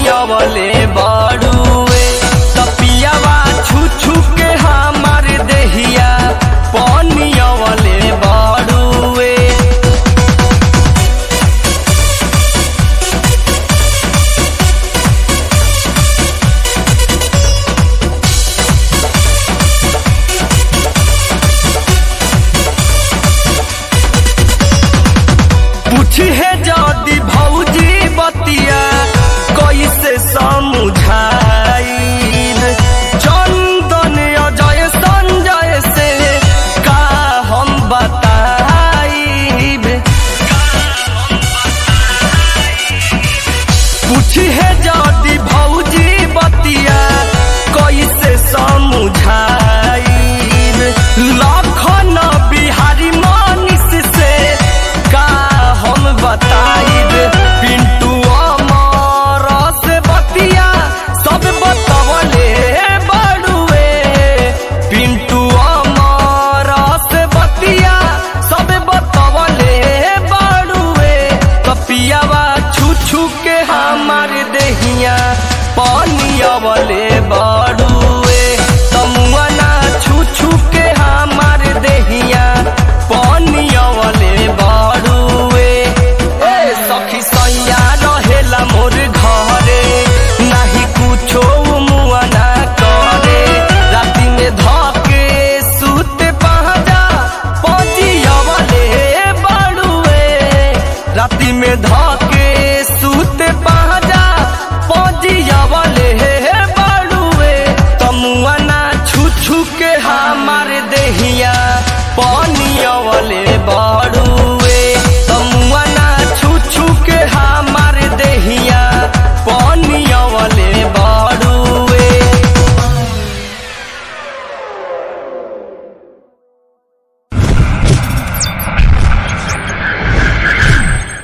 अवले बड़ुए तपियावा छू छू के हमार देहिया पानी अवले बड़ुए पूछी है जदी भौजी बतिया कैसे समझाइल चंदन अजय संजय से का हम बताइब पूछी है जदी भौजी बतिया कैसे समझाइल लखन बिहारी मनीष से का हम बताइब पिंटू अमर से बतिया सब बतवले बड़ुए पिंटू अमर से बतिया सब बतवले बड़ुए कपियावा छू छू के हमार देहिया पानी अवले बड़ुए तमुआना छू छू के हमार देहिया पानी अवले बड़ुए ए सखी सैया रहेला मोर घरे नाही कुछो मुआ ना करे राति में धके सुते पहजा पजी अवले बड़ुए राति में धके सुते पहजा पजी अवले बड़ुए तमुआ ना छू छू के हमार देहिया पानी अवले बड़ुए